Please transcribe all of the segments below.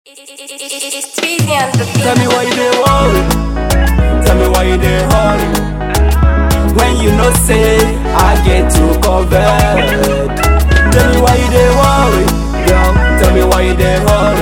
It's Tweezy on the beat. Tell me why you dey worry. Tell me why you dey hurry. When you know say I get you covered. Tell me why you dey worry, girl. Tell me why you dey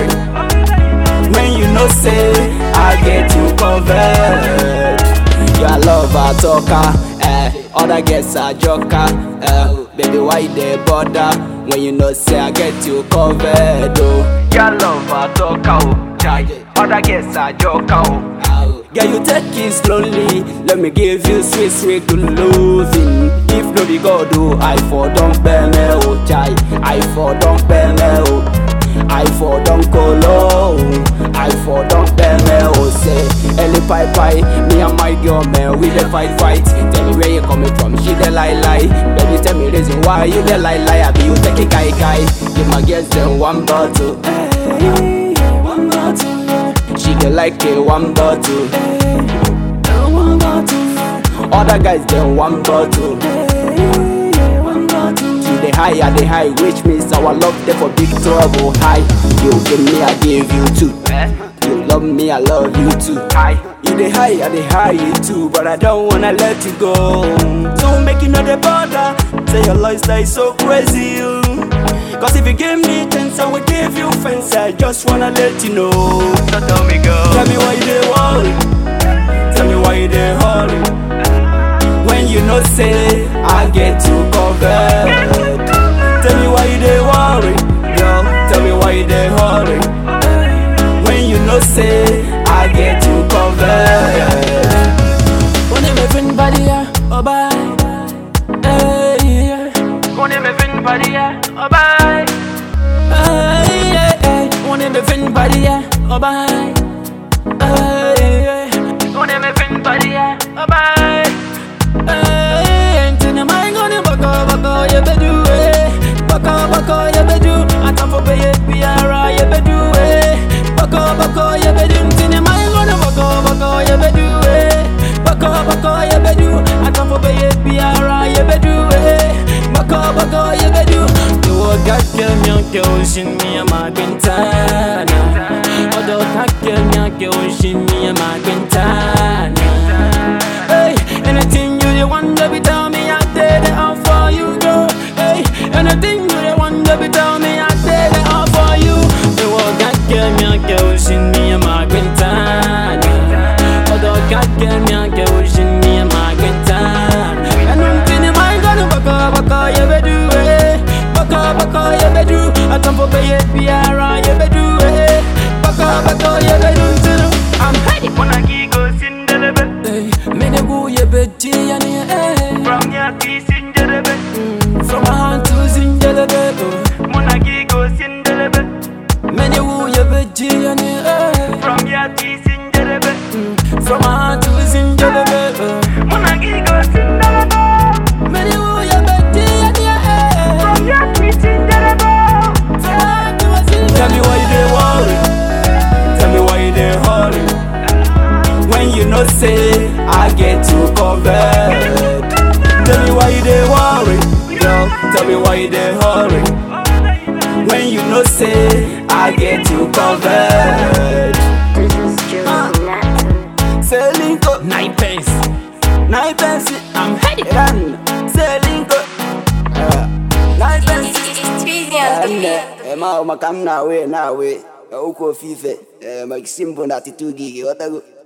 hurry. When you know say I get you covered. Your lover talker, eh? Other girls are joker, eh? Baby why you dey bother? When you know say I get you covered, oh. Your lover talker, oh, chai. Other girls are joker, oh. Girl, you take it slowly. Let me give you sweet, sweet good loving. If no be God, oh, I for don't bear me, oh, chai. I for don't bear me, oh. I for don't colo, I for don't bear me, oh, say. Ellie pie pie, me and my girl, man, we dey fight, fight. Tell me where you coming from, she dey lie, lie. Baby, tell me reason why you dey lie, lie. I be you take it, guy, guy. Give my girls them one bottle, hey, one bottle, yeah. She dey like it, one bottle, hey, one bottle. Other guys them one bottle, hey, one bottle. You dey high, I dey high, which means our love dey for big trouble. High, you give me, I give you two. You love me, I love you too. High, you dey high, I dey high you too, but I don't wanna let you go. Don't make you know the bother. Say your lifestyle is so crazy. you. Cause if you give me chance, I will give you fence. I just wanna let you know. So tell me, girl. Tell me why you dey worry. Tell me why you dey hurry. When you know say I get you covered. Tell me why you dey worry, girl. Tell me why you dey hurry. When you know say I get you covered. On est mes fin badia, oh bye. Hey, yeah. On est mes fin badia, oh bye. Hey, yeah, hey. On est mes fin badia, oh bye. Hey, yeah. On est mes fin badia, oh bye. Hey, into the mind gonna baka baka, you bedu eh. Baka baka, you bedu. I come for pay it, be alright, you bedu eh. Baka baka, you bedu. Into the mind gonna baka baka, you bedu eh. Baka baka, you bedu. I come for pay it, be alright, you bedu eh. Baka baka, you bedu. You walk out, girl, me girl, ocean me a my quintana. Although that girl, me girl, ocean me a my quintana. Hey, anything you the want, baby, tell me I did it all for you, girl. Hey, anything you the want, baby, tell me I did it all for you. You walk that girl, me a girl, ocean me a my quintana. Although that girl, me a girl, ocean me a my quintana. And I'm feeling my gun, baka baka, you bedu eh. Baka baka, you bedu. I come for pay it, be alright, you bedu eh. Baka baka, you bedu. I'm ready. Wanna go sindelebe Hey, me ne bu ye beti ya ni eh. From ya ki sindelebe From my hand to zindelebe oh. Wanna go sindelebe Me ne bu ye beti ya ni eh. From ya ki sindelebe From my hand to zindelebe oh. Wanna go sindelebe Me ne bu ye beti ya ni eh. From ya ki sindelebe From my hand to zindelebe Tell me why you dey worry. Tell me why you dey hurry. When you know say I get you covered. Tell me why you dey worry, girl. Tell me why you dey hurry. When you know say I get you covered. This is Josie Nathan. Say linko, Nine pence nine pence. I'm ready Run. Say linko. Uh, Nine pence. It's Tweezy on the beat. Nne, ema umakam na we na we. Uko fife. Eh, makisimbo na titugi. Watago.